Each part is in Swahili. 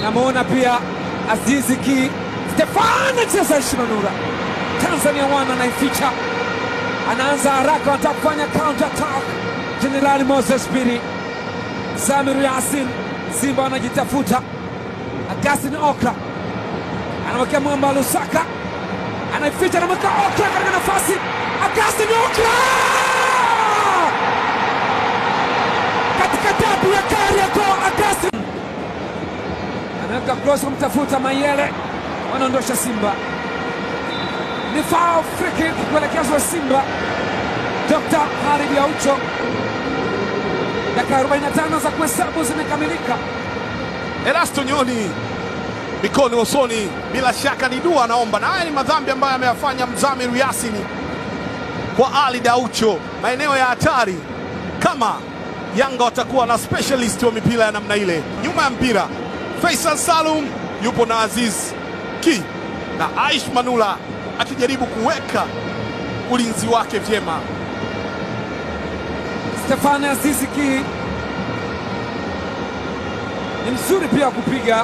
Namwona pia Azizi Ki Stefan anacheza Shimanura. Tanzania wana anaificha, anaanza haraka, wanataka kufanya counter attack. Jenerali Moses Biri, Samiru Yasin, Simba wanajitafuta. Augustin Okra anamwekea mwamba Lusaka, anaificha, anamweka Okra katika nafasi. Augustin Okra katika tabu ya Kariakoo. Augustin anaweka cross kumtafuta Mayele, wanaondosha Simba. Ni foul free kick kuelekezwa Simba. Dr. Harib Aucho, dakika 45 za kuhesabu zimekamilika. Erasto Nyoni mikono usoni, bila shaka ni dua anaomba, na haya ni madhambi ambayo ameyafanya Mzamiru Yasini kwa Ali Daucho, maeneo ya hatari. Kama Yanga watakuwa na specialist wa mipira ya namna ile, nyuma ya mpira Faisal Salum yupo na Aziz Ki na Aish Manula akijaribu kuweka ulinzi wake vyema. Stefane Azizi Ki ni mzuri pia kupiga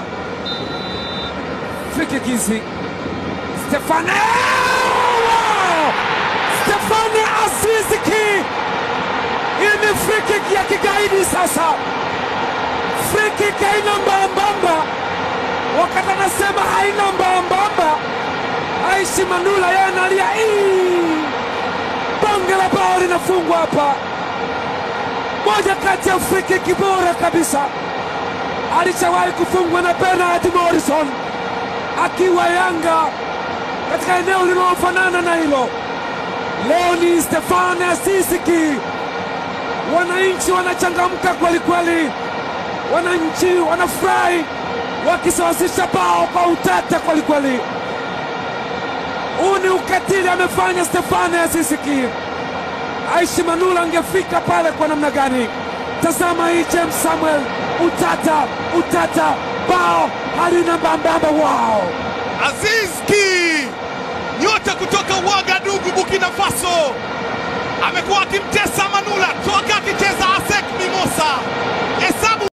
free kick hizi. Stefane Wow! Stefane Azizi Ki, hii ni free kick ya kigaidi sasa. Free kick haina mbambamba, wakati anasema haina mbambamba, Aishi Manula yeye analia "Ii!" bonge la bao linafungwa hapa moja kati ya free kick bora kabisa alishawahi kufungwa na Bernard Morrison akiwa Yanga katika eneo linalofanana na hilo. Leo ni Stefane Azizi Ki. Wananchi wanachangamka kweli kweli, wananchi wanafurahi wakisawazisha bao kwa utata kweli kweli. Huu ni ukatili amefanya Stefane Azizi Ki. Aishi Manula angefika pale kwa namna gani? Tazama hii James Samuel, utata utata, bao halina mbambamba. Wow, Aziz Ki nyota kutoka